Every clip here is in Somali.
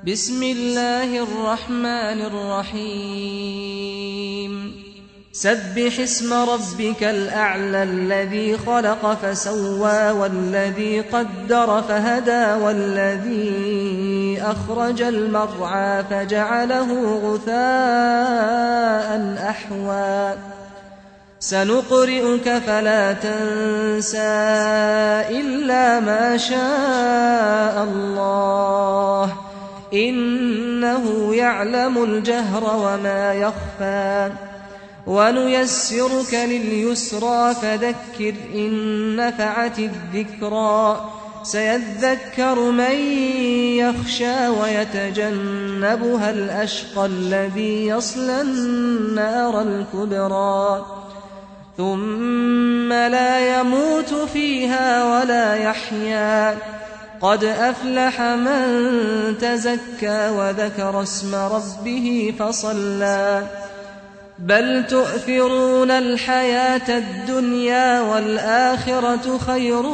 بسم الله الرحمن الرحيم سبح اسم ربك الأعلى الذي خلق فسوى والذي قدر فهدى والذي أخرج المرعى فجعله غثاء أحوى سنقرئك فلا تنسى إلا ما شاء الله إنه يعلم الجهر وما يخفى ونيسرك لليسرى فذكر إن نفعت الذكرى سيذكر من يخشى ويتجنبها الأشقى الذي يصلى النار الكبرى ثم لا يموت فيها ولا يحيا قد أفلح من تزكى وذكر اسم ربه فصلى بل تؤثرون الحياة الدنيا والآخرة خير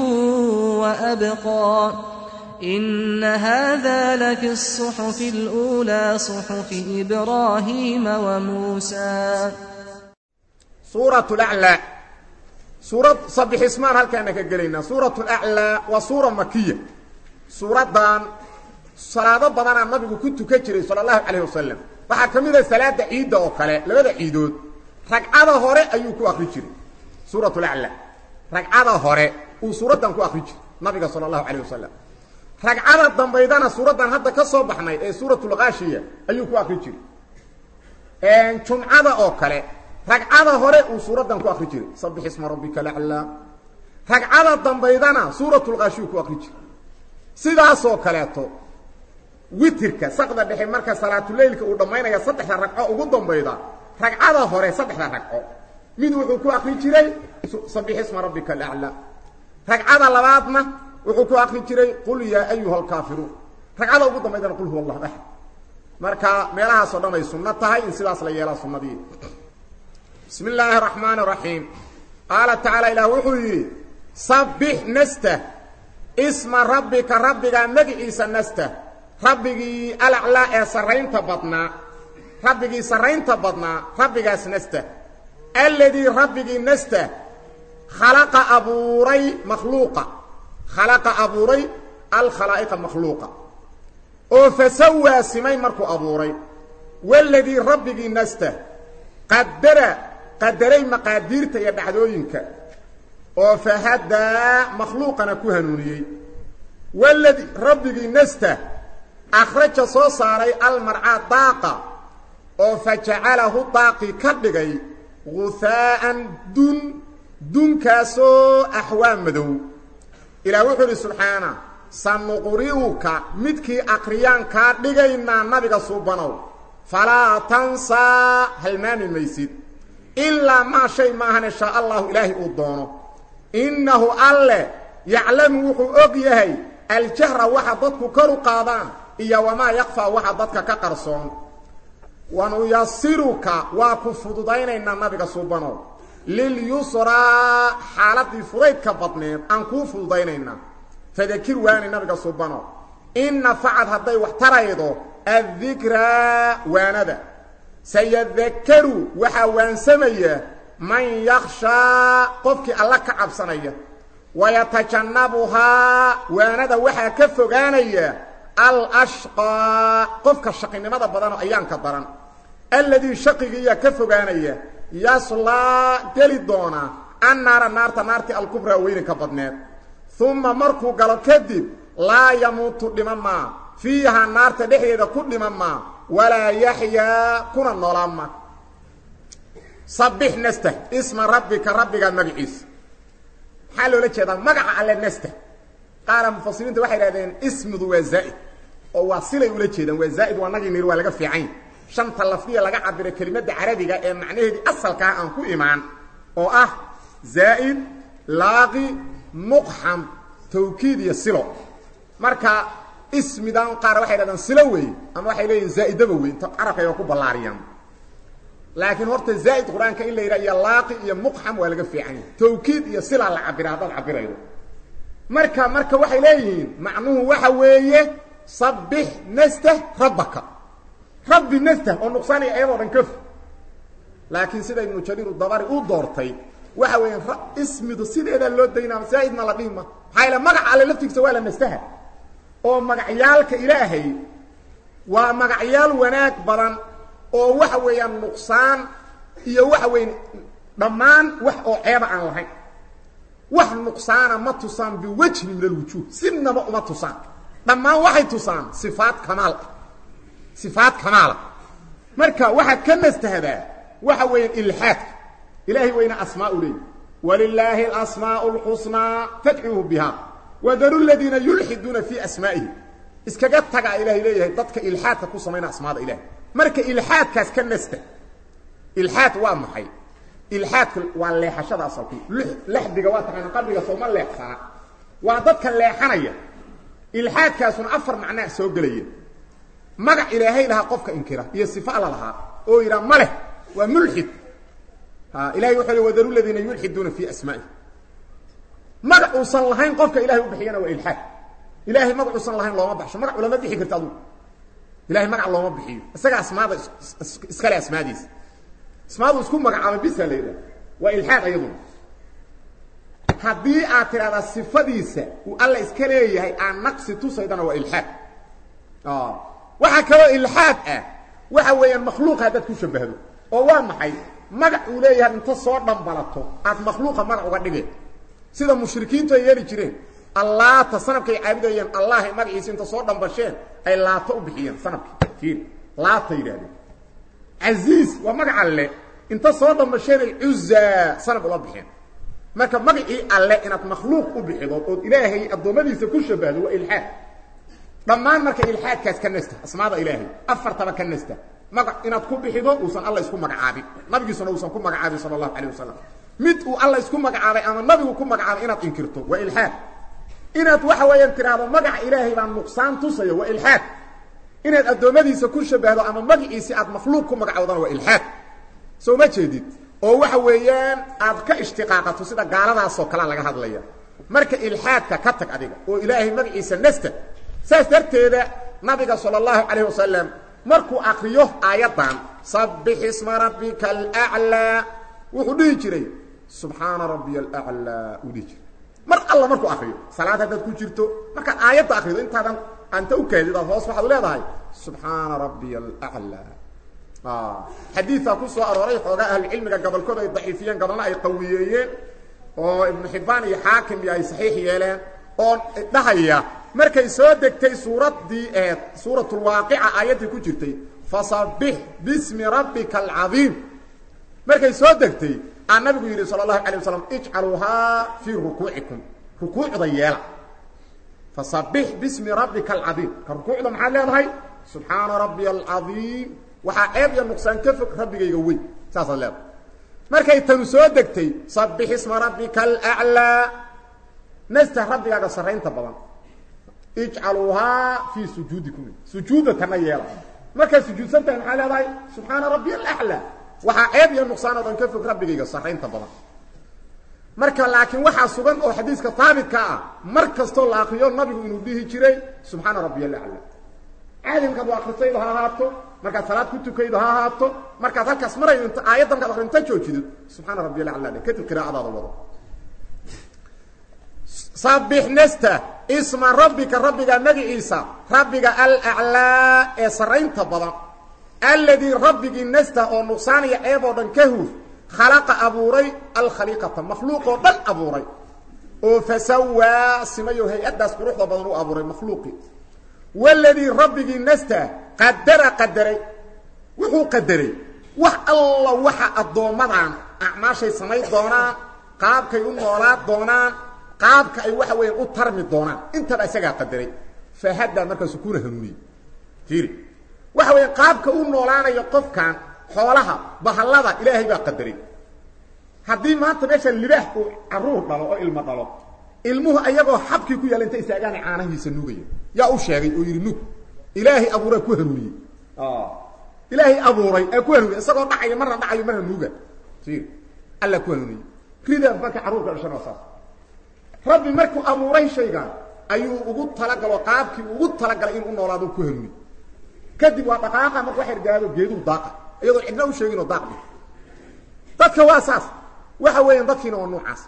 وأبقى إن هذا لفي الصحف الأولى صحف إبراهيم وموسى suurat laclaa suurad sabix ismaan halkaana ka gelaynaa suurat laclaa waa suura makiya suuraddan salaado badanaa nabigu ku tukan jiray sala allahu calayh wasalam waxaa ka mid a salaada ciidda oo kale labada ciidood ragcada hore ayuu ku akri jiray suurat laclaa ragcada hore uu suuraddan ku akri jiray nabiga sala allahu calayh wasalam ragcada dambaydana suuraddan hadda ka soo baxnay ee suuratulkaashiya ayuu ku akri jiray jumcada oo kale ragcada hore uu suuraddan ku akri jiray sabix isma rabbika laclaa ragcada dambaydana suuratulkaashiyu ku akri jiray sidaasoo kaleeto witirka saqda dhexe marka salaatuleylka uu dhammaynaya saddexda ragco ugu dambayda ragcada hore saddexda ragco mid wuxuu ku akri jiray sabix isma rabbika alaclaa ragcada labaadna wuxuu ku akri jiray qul yaa ayuha alkaafiruun ragcada ugu dambaydana qul huwa allahu axad marka meelahaasoo dhan ay sunno tahay in sidaas la yeelaa sunnadii bismi illaahi araxmaan araxiim qaala tacaala ilaah wuxuu yidhi sabbix nasta isma rabbika rabbigaa magiciisa nasta rabbigii alaclaa ee sarraynta badnaa rabbigii sarraynta badnaa rabbigaas nasta alladii rabbigii nasta khalaqa abuuray makhluuqa khalaqa abuuray alkhalaa'iqa makhluuqa oo fasawaa simay markuu abuuray waladii rabbigii nasta qadara qadaray maqaadiirta iyo dhacdooyinka oo fahadaa makhluuqana ku hanuuniyey waladii rabbigii nasta akhraja soo saaray almarcaa daaqa oo fa jacalahu daaqi ka dhigay guhaa'an dun dunkaasoo axwaa madow ilaah wuxuu idhi subxaana sanuqri'uka midkii akriyaan kaa dhigaynaa nabiga suubanow falaa tansaa halmaami maysid ilaa maa shay maahane shaa allahu ilaahay uu doono innahu alle yaclamu wuxuu og yahay aljahra waxa dadku kor u qaadaan iyo wamaa yakfaa waxa dadka ka qarsoon wanuyasiruka waa ku fududaynaynaa nabiga suubanow lilyusraa xaaladii fudaydka badneed aan kuu fududaynaynaa fadakir waani nabiga suubanow in nafacad hadday wax taraydo addikraa waanada sayadakaru waxaa waansamaya man yakhshaa qofkii alla ka cabsanaya wayatajannabuhaa waanada waxaa ka fogaanaya alashqaa qofka shaqinimada badanoo ayaanka daran alladii shaqigiiyaa ka fogaanaya yaslaa geli doona annaara naarta naartii alkubraa weyninka badneed uma markuu galo kadib laa yamuutu dhiman maa fiiha naarta dhexdeeda ku dhiman maa walaa yaxyaa kuna noolaan ma sabix nastah isma rabbika rabbigaa magaciisa maxaa loola jeedaa magaca alle nastah qaara mufasiriinta waxay idhahdeen ismidu waa zaa'id oo waa silay ula jeedaan waa zaa'id waa nagii niri waa laga fiican shanta lafdiya laga cabiro kelimadda carabiga ee macnaheedii asalkaa aan ku imaan oo ah zaa'id laaqi muqxam tawkiid iyo silo marka ismidan qaar waxay dhahdaan silo wey ama waxay leeyihin zaa'idaba wey inta carabka ay ku ballaariyaan laakiin horta zaa'id qur-aanka in la yidhaha iyo laaqi iyo muqxam waa laga fiican yahay tawkiid iyo silaa la cabira haddaad cabiraydo marka marka waxay leeyihiin macnuhu waxa weeye sabbix nastah rabbaka rabbi nastah oo nuqsaanaya ayadoo dhan kaf laakiin sida ibnu jariir dabari u doortay waxa weeyaan ismidu sideedaa loo daynaa zaa'idna la dhihi ma maxaa yaele magaca alle laftigiisa waa la nastaha oo magacyaalka ilaahay waa magacyaal wanaag badan oo waxa weeyaan nuqsaan iyo waxa weya dhammaan wax oo ceeba aan lahayn wax nuqsaana ma tusaan biwajhin min alwujuuh sinaba uma tusaan dhammaan waxay tusaan sifaat kamaal sifaat kamaala marka waxaad ka nastahdaa waxa weeyaan ilxaadka ilaahay wayna asmaa u leeyi walilaahi alasmaau اlxusnaa fadcuuhu biha wadaru ladiina yulxiduuna fii asmaa'ihi iskaga tagaa ilahay leeyahay dadka ilxaadka ku samayna asmaada ilahay marka ilxaadkaas ka nasta ilxaad waa maxay ilxaadka waa leexashada asalku lexdiga waa taqaana qabriga sooma leexsana waa dadka leexanaya ilxaadkaasuna afar macnaa soo gelaya magac ilaahay lahaa qofka inkira iyo sifa alla lahaa oo yidhaa ma leh waa mulxid ilahay wuxuu li wadaru ladiina yulxiduuna fii asmaa'ihi magac uusan lahayn qofka ilahay u bixiyana waa ilxaad ilahay magac uusan lahayn looma baxsho magac ulama bixi karta adugu ilahay magac looma bixiyo isaga asmaada iskale asmaadiisa asmaadu isku magacaabay bisa la yidhaha waa ilxaad ayaduna haddii aad tidhahdaa sifadiisa uu alla iska leeyahay aan naqsi tusaydana waa ilxaad waxaa kaloo ilxaad ah waxa weeyaan makhluuqa haddaad ku shabahdo oo waa maxay magac uu leeyahay inta soo dhambalato aad makhluuqa magac uga dhigeen sida mushrikiintu ay yeeli jireen allaata sanabkay caabudayeen allahay magaciisa inta soo dhambasheen ay laato u bixiyeen sanabkii fiir laata yidhahdeen casiiz waa magac alle inta soo dhambasheen ay cuzaa sanab ula bixeen marka magacii alle inaad makhluuq u bixido ood ilaahay addoommadiisa ku shabahdo waa ilxaad dhammaan marka ilxaadkaas ka nasta asmaada ilaahay afartaba ka nasta magac inaad ku bixido uusan alla isku magacaabin nabigiisuna uusan ku magacaabin sala allahu calayh wasalam mid uu alla isku magacaabay ama nabigu ku magacaabay inaad inkirto waa ilxaad inaad waxa weeyaan tidhaahdo magaca ilaahay baa nuqsaan tusaya waa ilxaad inaad addoommadiisa ku shabahdo ama magaciisi aad makhluuq ku magacowdana waa ilxaad soo ma jeedid oo waxa weeyaan aad ka ishtiqaaqato sida gaaladaasoo kalea laga hadlaya marka ilxaadka ka tag adiga oo ilaahay magaciisa nasta saas darteeda nabiga sala allahu calayh wasalam markuu akriyo aayaddan sabbix isma rabbika alaclaa wuxuu dhihi jiray subxaana rabbiya alaclaa uu dhihi jiray mar alla markuu akriyo salaad haddaad ku jirto markaad aayadda akrido intaadan anta u kaadid aad hoos waxaad leedahay subxaana rabbiya alaclaa xadiidaa ku soo arooray xoogaa ahlucilmiga gobolkood ay daciifiyeen gobolna ay qawiyeeyeen oo ibnu xibbaan iyo xaakim iyo ay saxiix yeeleen oo dhahaya markay soo degtay suuraddii eed suuratulwaaqica aayaddii ku jirtay fasabbix bismi rabbika alcadiim markay soo degtay aa nabigu yidhi sala allahu alay wasalam ijcaluuhaa fii rukuucikum rukuucda yeela fasabbix bismi rabbika alcadiim ka rukuucda maxaad leedahay subxaana rabbiya alcadiim waxaa ceeb iyo nuqsaan ka fog rabbigayga weyn saasaad leedahay markay tanu soo degtay sabbix isma rabbika alaclaa nasta rabbigaaga sarraynta badan ijcaluuhaa fii sujuudikum sujuudda tana yeela markaad sujuudsan tahay maxaa leedahay subxaana rabbiya alaclaa waxaa ceeb iyo nuqsaan oo dhan ka fog rabbigayga sarraynta badan marka laakiin waxaa sugan oo xadiiska haabitka ah mar kastoo la akriyo nabigu inuu dhihi jiray subxaana rabbiya alaclaa caadi markaad u akrisaydo ha ahaato markaad salaad ku tukaydo ha ahaato markaad halkaas maraydo int aayadda markaad akri inta joojidid subxaana rabbiya alaclaa dhe kadib qiraa'adaada wado sabbix nasta isma rabbika rabbiga magaciisa rabbiga alaclaa ee sarraynta badan alladii rabbigii nasta oo nuqsaaniya ceeb oo dhan ka huuf khalaqa abuuray alkhaliiqata makhluuqoo dhan abuuray oo fasawaa simayo hay-addaas quruxda badan u abuuray makhluuqii waladii rabbigii nasta qadara qadaray wuxuu qadaray wax alla waxa addoommadaan acmaashay samayn doonaan qaabkay u noolaa doonaan qaabka ay waxa weeyaan u tarmi doonaan intaba isagaa qadaray fahaddaa markaasu kuna hanuuniyey fiiri waxa weya qaabka u noolaanayo qofkan xoolaha bahallada ilaahay baa qadaray haddii maanta meesha libaax uu caruur dhalo oo ilmo dhalo ilmuhu ayagoo xabkii ku yaalla inta istaagaana caanahiisa nuugaya yaa u sheegay oo yidhi nuug ilaahay abuuraa ku hanuuniyey ilaahay abuuray ee ku hanuuniyey isagoo dhacayo marna dhacayo marna nuuga fiiri alla ku hanuuniyey rida marka carruurka dhashana waa saas rabbi markuu abuuray shaygan ayuu ugu talagalo qaabkii ugu talagalay inuu u noolaado ku hanuuniy kadib waa dhaqaaqa marka waxay gaado geeduu daaqa iyadoo cidna u sheeginoo daaqdi dadka waa saas waxa weeyaan dadkiina waa noocaas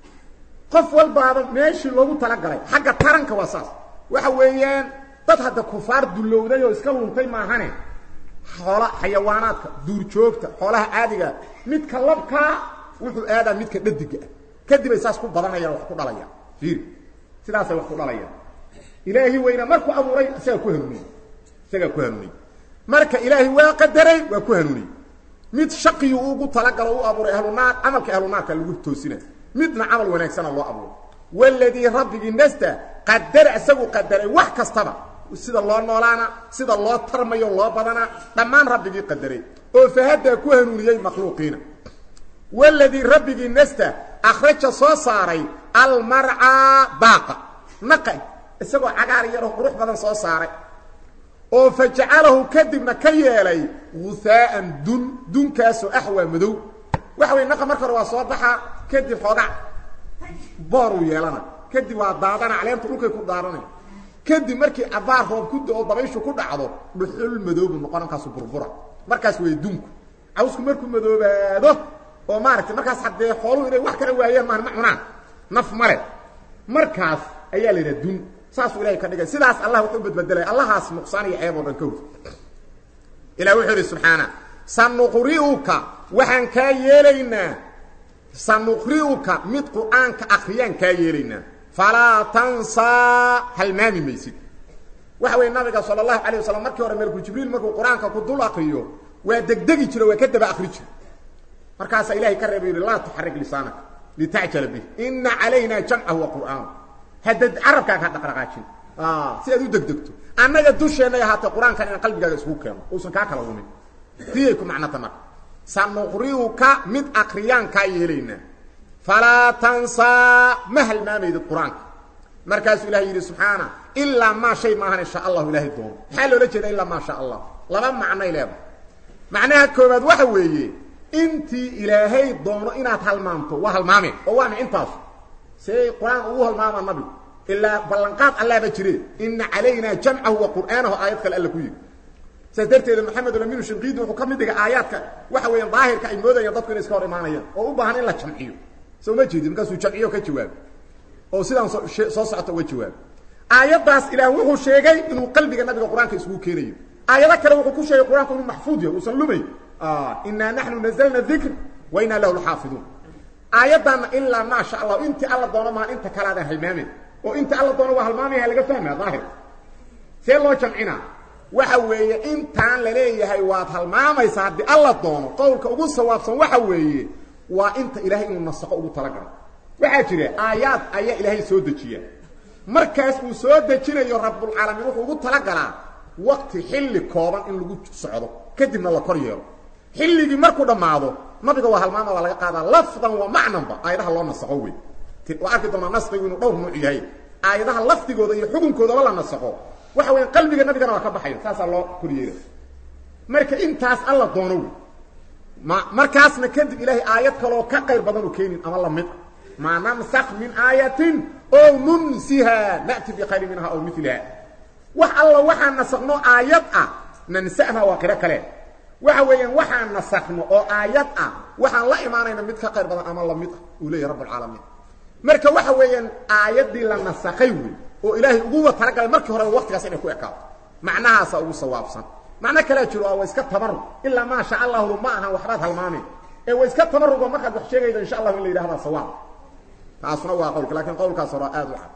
qof walbaaba meeshii loogu talagalay xagga taranka waa saas waxa weeyaan dad hadda kufaar dullowday oo iska luntay maahane xoola xayawaanaadka duurjoogta xoolaha caadigaa midka labkaa wuxuu aadaa midka dhadiga ah kadib ay saas ku badanayaan wax ku dhalayaan fiir sidaasay wax ku dhalayaan ilaahi weyna markuu abuuray isagaa ku hanuuniyey isagaa ku hanuuniyey marka ilaahay waa qadaray waa ku hanuuniyey mid shaqiyu ugu talagalo u abuuray ahlunaar camalka ahlunaarka lagu toosina midna camal wanaagsana loo abuuray waladii rabbigii nasta qadara isagu qadaray wax kastaba sida loo noolaana sida loo tarmayo loo badanaa dhammaan rabbigii qadaray oo fahadaa ku hanuuniyey makhluuqiina waladii rabbigii nasta akhraja soo saaray almarcaa daaqa naqa isagoo cagaar yaroo qurux badan soo saaray oo fa jacalahu kadibna ka yeelay guhaa'an dun dunkaasoo axwaa madow waxa wey naqa marka hore waa soo baxaa kadib xoogac booruu yeelana kadib waa daadana caleentu dhulkay ku daaranay kadib markii abaar roob ku da-o dabayshu ku dhacdo dhuxul madoobu noqon markaasu burbura markaas way dunku cawsku markuu madoobaado oo maaragtay markaas haddee xooluhu inay wax kala waayaan maan ma cunaan naf male markaas ayaa la yidhaha dun saasuu ilahay ka dhigay sidaas allah wuxuu badbedelay allahaas nuqsaan iyo ceeb oo dhan ka hor ilah wuxuu idhi subxaana sanuqri'uka waxaan kaa yeelaynaa sanuqri'uka mid qur'aanka akriyaan kaa yeelaynaa falaa tansaa halmaami maysid waxa weeye nabiga sala allahu calayh wasalam markii hore melku jibriil markuu qur-aanka ku dul akriyo waa degdegi jiro waa ka daba akri jiro markaasaa ilahay ka reeba yidhi laa tuxarik lisaanaka litacjala bih ina calayna jamcahu wa qur'aan hadda carabkaaga ha dhaqdhaqaajin si aad u degdegto annaga dusheenay ahaatee qur-aankan inaan qalbigaaga isku keeno uusan kaa kala umin tiyay ku macnata marka sanuqri'uka mid akriyaan kaa yeelaynaa falaa tansaa ma halmaamaydid qur-aanka markaasuu ilahay yidhi subxaana ilaa maa shay maahan insha allahu ilaahay doono maxaa loola jeeda ilaa maa sha allah laba macnay leedahay macnaha koobaad waxa weeye intii ilaahay doono inaad halmaamto waa halmaameen oo waana intaasu see qur-aan ugu halmaama nabigu ilaa ballanqaad allaaba jire ina calayna jamcahu wa qur'aanahu aayad kale alla ku yidhi saas darteeda maxamedulamin shinqiidi wuxuu ka mid dhigay aayaadka waxa weeyaan daahirka ay moodayaan dadku inay iska hor imaanayaan oo u baahan in la jamciyo soo ma jeedin markaasuu jamciyo ka jawaabo oo sidaan soo socota uga jawaabo aayaddaas ilaah wuxuu sheegay inuu qalbiga nabiga qur-aanka isugu keenayo aayado kale wuxuu ku sheegay qur-aanku inuu maxfuud yahay uusan lumay inaa naxnu nazalna dikr wa inaa lahu lxaafiduun aayaddaana ilaa maa sha allahu intii alla doono maa inta kalaadaan halmaamen oo inta alla doono waa halmaamaya laga fahmaa daahir see loo jamcinaa waxa weeye intaan la leeyahay waad halmaamaysaa haddii alla doono qowlka ugu sawaabsan waxa weeye waa inta ilaahay inuu nasaqo ugu talagalo waxaa jira aayaad ayaa ilaahay soo dejiya markaas uu soo dejinayo rabbulcaalamiin wuxuu ugu talagalaa waqti xilli kooban in lagu socdo kadibna la kor yeelo xilligii markuu dhammaado nabiga waa halmaama waa laga qaadaa lafdan wa macnanba aayadaha loo nasaqo wey waa arki doonaa nasqigu inuu dhowr nuuc yahay aayadaha lafdigooda iyo xukunkoodaba la nasaqo waxa weya qalbiga nabigana waa ka baxayo saasaa loo koryeela marka intaas alla doono wey ma markaasna kadib ilaahay aayad kaloo ka qayr badan u keenin ama lamid maa namsak min aayatin oo nunsiha na'ti bikhayri minha aw miliha wax alla waxaan nasakno aayad ah nansa'ha waa qiro kale waxa weeyaan waxaan nasakno oo aayad ah waxaan la imaanayna mid ka qayr badan ama lamid ah uu leeyahy rabb alcaalamiin marka waxa weeyaan aayaddii la nasakay wey oo ilaahay uguwa talagalay markii horeba waqtigaas inay ku ekaato macnahaasa ugu sawaabsan macno kalea jiro waa iska tabarug ilaa maa sha allahu ma ahan waxbaad halmaameen ee waa iska tabarugo markaad wax sheegaydo insha allahu in la yidhahdaa sawaab taasuna waa qowlka lakin qowlkaas hore aad u cad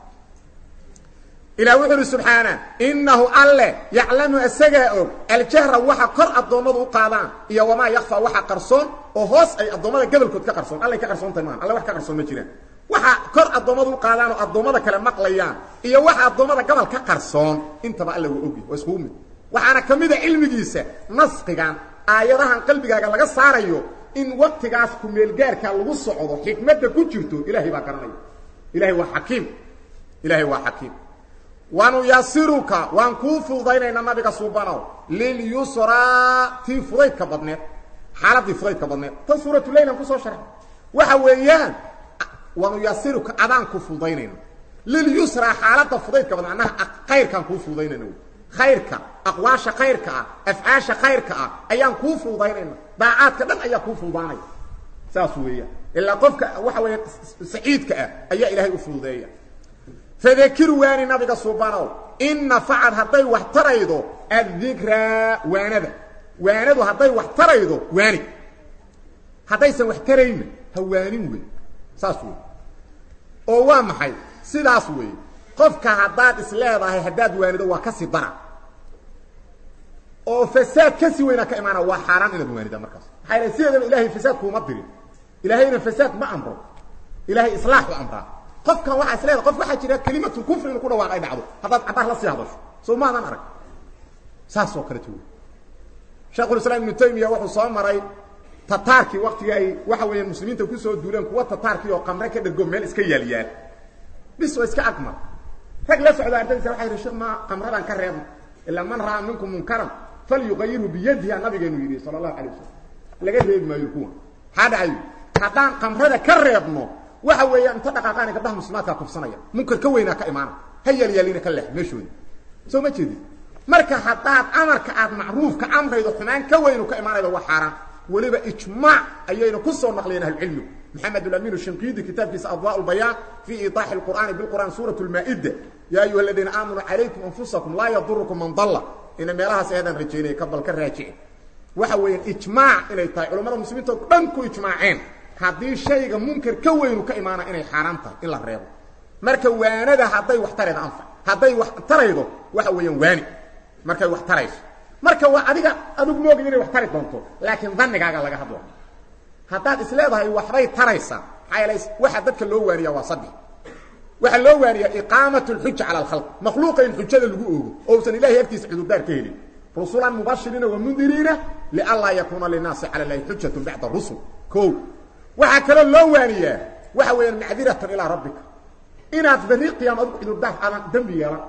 ilah wuxu uhi subxaana inahu alle yaclamu isagaa og aljahra waxa kor addoommadu u qaadaan iyo wamaa yakfa waxa qarsoon oo hoos ay addoommada gobolkood ka qarsoon allay ka qarsoontahy maa alle wax ka qarsoon ma jiraan waxa kor addoommadu u qaadaan oo addoommada kale maqlayaan iyo waxa addoommada gobol ka qarsoon intaba alle waa ogi waa iskugu mid waxaana ka mid a cilmigiisa nasqigan aayadahan qalbigaaga laga saarayo in waktigaas kumeelgaarkaa lagu socdo xikmadda ku jirto ilaahay baa garanaya ilahay waa xakiim ilaahay waa xakiim wanuyasiruka waan kuu fududaynaynaa nabiga suubanow lilyusraa tii fudaydka badneed xaaladii fudaydka badneed tan suuratuleylan kusoo sharxay waxa weeyaan wanuyasiruka adaan ku fududaynayna lilyusraa xaaladda fudaydka badan annaha khayrkaan kuu fududaynayna wy khayrka aqwaasha khayrka ah afcaasha khayrka ah ayaan kuu fududaynayna daacaadka dhan ayaa kuu fududaanaya saas weeyaan ilaa qofka waxa weeye saciidka ah ayaa ilaahay u fududeeya fadakir waani nabiga subanow in nafacad hadday wax taraydo addikraa waanada waanadu hadday wax taraydo waani haddaysan wax tarayna ha waanin wey saas wey oo waa maxay sidaas wey qofka haddaad is leedahay haddaad waanido waa kasii dara oo fasaad kasii weynaa ka imaana waa xaaraan inaad waanida markaas maxaa yal sideedaba ilahay fasaad kuuma dirin ilaahayna fasaad ma amro ilahay islaaxu amraa qofkan waxaa is leedahay qof waxaa jira kelimatul kufri inu ku dhawaaq ay dhacdo haddaad cabaar la sii hadasho soo maadan arag saas oo kaleto wey sheekhulislaam ibnu taymiya wuxuu soo maray tataarkii waktigii ay waxa weeyaan muslimiinta kusoo duuleen kuwa tataarkii oo qamre ka dhergo meel iska yaalyaal bis oo iska agmar rag la socda ardaydiisa waxay yihi sheekh ma qamradan ka reebno ilaa man ra'aa minkum munkaran falyuqayirhu biyadiha nabigeenu yidhi sala allahu alay wasalam laga reebi maayo kuwa maxaa dhacayo haddaan qamrada ka reebno waxa weeyaan inta dhaqaaqaana gabdhaha muslimaadkaa kufsanaya munkar ka weynaa ka imaana ha yaalyaalina ka leex meeshooda soo ma jeedin marka haddaad amarka aad macruufka amraydo xumaan ka weynu ka imaanaydo waa xaaraan weliba ijmaac ayayna ku soo naqliyeen ahlucilmigu maxamed alamin shinqidi kitaabkiisa adwaa lbayaan fii iiطaaxi اqur'aani biqur'an suuraة اlmaa-ida ya ayuha aladiina aamanuu calaykum anfusakum laa yadurukum man dalla ina meelahaas eedaan rajaynaya ka bal ka raajici waxa weeyaan ijmaac inay tahay culamada muslimiinta o dhan ku ijmaaceen haddii shayga munkar ka weynu ka imaana inay xaaraan tahay in la reebo marka waanada hadday wax taraydo anfac hadday wax taraydo waxa weeyaan waani markay wax tarayso marka waa adiga adigu moogay inay wax tari doonto laakiin dannigaaga laga hadlo haddaad is leedahay waxbay taraysaa maxaa yeelay waxa dadka loo waaniyaa waa saddex waxaa loo waaniyaa iqaamat اlxuja cala alkhalq makhluuqa in xujada lagu oogo ousan ilahay agtiisa cudurdaar ka helin rusulan mubashiriina wamundiriina lianlaa yakuuna linaasi cala lahi xujatu bacda rusul o waxaa kaloo loo waaniyaa waxa weeyaan macdiratan ilaa rabbika inaad berri qiyaam adigu cudurdaar aadan dembi yeelan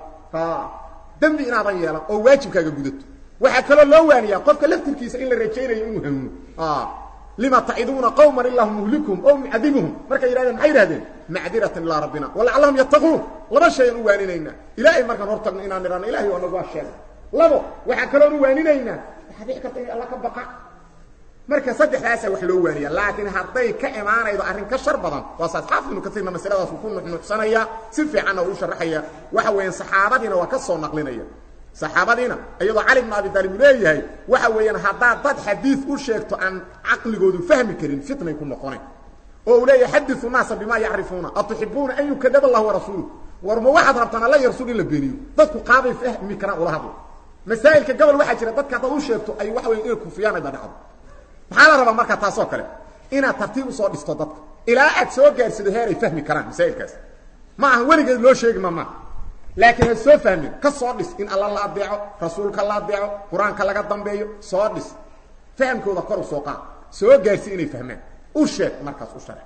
dembi inaadan yeelan oo waajibkaaga gudato waxaa kaloo loo waaniyaa qofka laftirkiisa in la rajaynayo inuu hanuuno lima taciduuna qawman illahu muhlikum o mucadibuhum markay yidhahdeen maxay yihahdeen macdiratan ilaa rabbina walacallahum yattaquun laba shayaan u waaninaynaa ilaahay markaan hor tagno inaan nidhahno ilahay waa nagu waa sheegay labo waxaa kaloon u waaninaynaa waxaa dhici karta in alla ka baqa marka saddexdaasa wax loo waaniya laakiin hadday ka imaanaydo arrin ka shar badan waasaas xaafid ibnu kasiirna masaladaasuu ku nuxnuxsanaya si fiicanna uu sharaxaya waxa weeyaan saxaabadiina waa ka soo naqlinaya saxaabadiina iyadoo cali bnu abi taalib uu leeyahay waxa weeyaan haddaad dad xadiid u sheegto aan caqligoodu fahmi karin fitnay ku noqonayn oo uu leeyahay xadiu naasa bimaa yacrifuuna atuxibuuna an yukadaba allah warasuulu war ma waxaad rabtaan alla yarsul in la beeniyo dadku qaabay fahmi karaan ula hadlo masaa'ilka gobol waxaa jira dadka haddaad u sheegto ay waxa weya inay kufiyaan ayba dhacdo maxaa la rabaa marka taasoo kale inaad tartiib usoo dhisto dadka ilaa aad soo gaarsido heer ay fahmi karaan masaa'ilkaas ma aha weligeed loo sheegi ma maa laakiin ha soo fahmin ka soo dhis in alla la adeeco rasuulka la adeeco qur-aanka laga dambeeyo soo dhis fahamkooda kor u soo qaad soo gaarsi inay fahmaan u sheeg markaas u sharax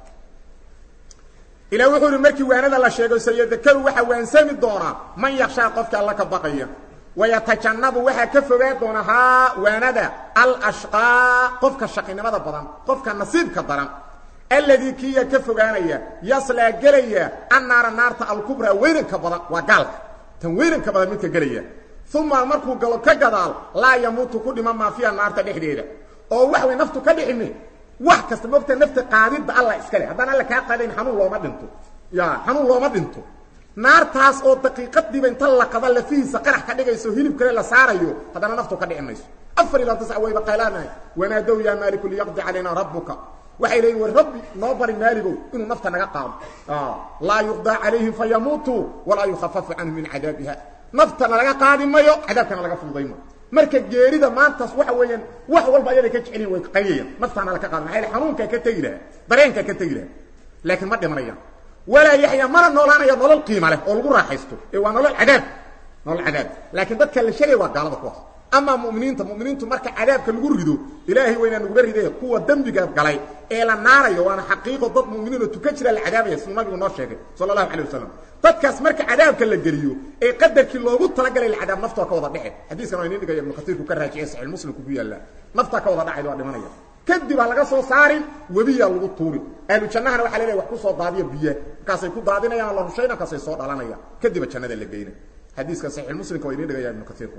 ilaa wuxuu ihi markii waanada la sheego sayadakaru waxaa waansami doonaa man yakshaa qofka alla ka baqaya wayatajannabu waxaa ka fogaan doona haa waanada alashqaa qofka shaqinimada badan qofka nasiibka daran alladii kiya ka fogaanaya yaslaa gelaya annaara naarta alkubraa weynanka badan waa gaalka tan weynanka badan midka gelaya uma markuu galo ka gadaal laa yamuutu ku dhima maa fiiha naarta dhexdeeda oo wax way naftu ka dhiximi wax kasta mogta nafta qaadidda alla iska leh haddaan alla kaa qaadayn xanuun looma dhinto ya xanuun looma dhinto naartaas oo daqiiqadiiba inta laqada lafihiisa qarax ka dhigayso hilib kale la saarayo haddana naftu ka dhici mayso afar ilaa tisca wayba qaylaanahay wanaadow yaa maaliku liyaqdi calayna rabbuka waxay leeyiin war rabbi noo bari maaligow inuu nafta naga qaado laa yuqdaa calayhim fayamuutuu walaa yukhafafu canhum min cadaabiha naftana laga qaadi mayo cadaabkana laga fududay mayo marka geerida maantaas waxa weeyaan wax walba ayaday ka jecelyihin way qayayaan naftaana laka qaadi maaa xanuunkaa ka tegi lahaa dareenkaa ka tegi lahaa laakiin ma dhimanayaan walaa yaxya mana noolaanaya nolol qiima leh oo lagu raaxaysto ee waa nolol cadaab nolol cadaab laakiin dadka la sheegaya waa gaalada kuwaas amaa muminiinta muminiintu marka cadaabka lagu rido ilaahay waynaa nuguba ridee kuwa dembiga galay ee la naarayo waana xaqiiqo dad muminiinoo tuka jira la cadaabaya siduu nabigu noo sheegay sala allahu alay wasalam dadkaas marka cadaabka la geliyo ee qadarkii loogu talagalay lacadaab naftaa ka wada dhece xadiiskan waa inin dhigaya ibnu kasiirku ka raajiciye saxiix muslimku ku yaallaa naftaa ka wada dhacayda waa dhimanaya kadib ha laga soo saarin webiyaa lagu tuurin ahlu jannahana waxa leeyahay wax ku soo daadiya biyaha markaasay ku daadinayaan la rushayna markaasay soo dhalanayaan kadiba jannada la geyna xadiiska saxiix muslimka waa inii dhigaya ibnu kasiirku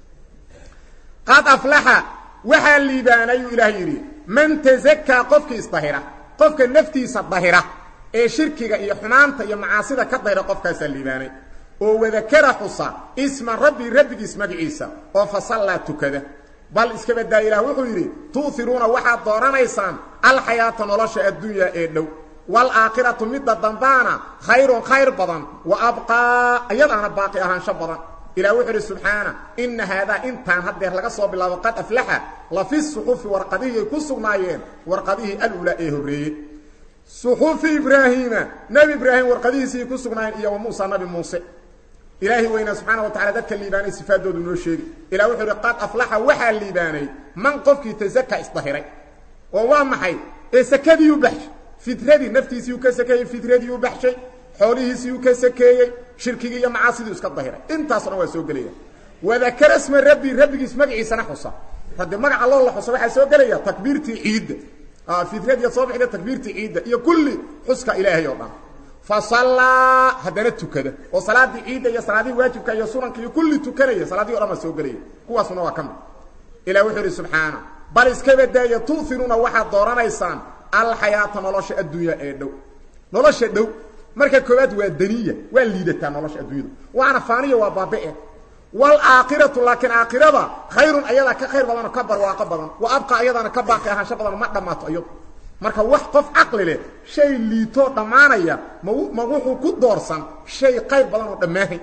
qad aflaxa waxaa liibaanay uu ilaah yidhi man tazakaa qofkii isdahira qofka naftiisa dahira ee shirkiga iyo xumaanta iyo macaasida ka dahira qofkaasaa liibaanay oo wadakara xusa isma rabbi rabbigiis magaciisa oo fasallaa tukada bal iska badaa ilaah wuxuu yidhi tu'iruuna waxaad dooranaysaan alxayaata nolosha addunya ee dhow waalaakhiratu midda dambaana khayrun khayr badan wa abqaa iyadaana baaqi ahaansho badan ilah wuxuu idhi subxaana ina haadaa intaan haddeer laga soo bilaabo qad aflaxa la fi suxufi warqadihii ay ku sugnaayeen warqadihii alulaa ee horreeyey suxufi ibraahiima nebi ibraahim warqadihiisii ku sugnaayeen iyo wa muusa nabi muuse ilaahi weynaa subxaana wa tacala dadka liibaanay sifaadoodu noo sheegi ilah wuxuu idhi qad aflaxa waxaa liibaanay man qofkii tasaka isdahiray oo waa maxay ee sakadiiu baxshay fitradii naftiisiiu ka sakeeyey fitradiiu baxshay xoolihiisiiu ka sakeeyey shirkigii iyo macaasidii iska dahiray intaaso dhan waa soo gelaya wadakara sma rabbi rabbigiis magaciisana xusa hadde magaca loo la xusa waxaa soo gelaya takbiirtii ciidda fitradiiya soo bixda takbiirtii ciidda iyo kulli xuska ilaahay oo dhan fasallaa haddana tukada oo salaadii ciidda iyo salaadihii waajibka iyo sunanka iyo kulli tukanaya salaadihi o dhan baa soo gelaya kuwaasuna waa ka mid ilah wuxuu idhi subxaana bal iska badaaya tu'iruuna waxaad dooranaysaan alxayaata nolosha addunya ee dhow nolosha dhow marka koowaad waa daniya waa liidataa nolosha addunyadu waana faaniya waa baabe waalaakhiratu laakiin aakhirada khayrun ayadaa ka khayr badanoo ka barwaaqo badan wa abqa ayadaana ka baaqi ahaansho badan ma dhammaato iyadu marka wax qof caqli leh shay liitoo dhammaanaya ma ma wuxuu ku doorsan shay qayr badan oo dhammaahay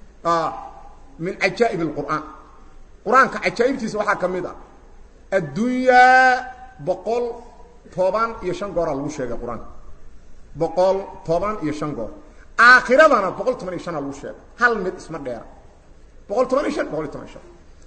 min cajaa'ib alqur'aan qur-aanka cajaa'ibtiisa waxaa ka mid ah addunyaa boqol toban iyo shan gooraa lagu sheegay qur-aanka boqol toban iyo shan goor aakhiradana boqol toban iyo shana lagu sheegay hal mid isma dheera boqol toban iyo shan boqol iyo toban iyo shan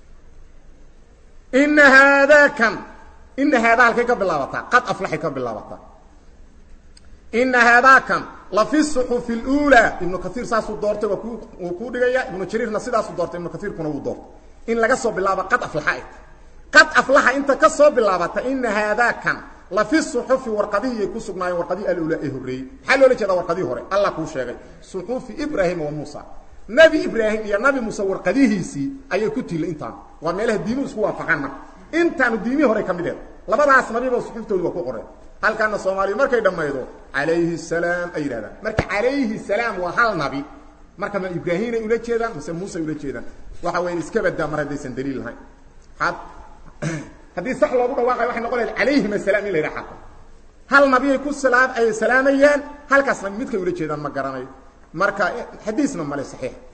ina haadaa kan ina haadaa halkay ka bilaabataa qad aflaxay ka bilaabataa ina haadaa kan la fi suxufi اlأulى ibnu kaiir saasuu doortay waa ku wuu kuu dhigaya ibnu jariirna sidaasuu doortay ibnu kaiirkuna wuu doortay in laga soo bilaabo qad aflaxa ay qad aflaxa inta ka soo bilaabata ina haadaa kan la fi suxufi warqadihii ay ku sugnaayeen warqadihii alula ee horreeyey maxaa loola jeedaa warqadihii hore allah kuu sheegay suxufi ibraahima wa muusa nebi ibraahim iyo nabi muuse warqadihiisii ayay ku tilla intaan waa meelaha diimuhu isku waafaqaan marka intaanu diimihii hore ka mid eed labadaas nabiba suxuftoodu waa ku qoreen halkaana soomaaliya markay dhammaydo calayhi salaam ay yidhahdaan marka calayhi salaam waa hal nabi marka ma ibraahiinay ula jeedaan mase muuse ula jeedaan waxa weya iska badaa mar haddaysan daliil lahayn ad haddii sax loogu dhawaaqayo waxay noqon lahayd calayhim asalaam in la yidhaha xaqa hal nabiyay ku salaam ay salaamayaan halkaas nabi midkay ula jeedaan ma garanayo marka xadiisna male saxiix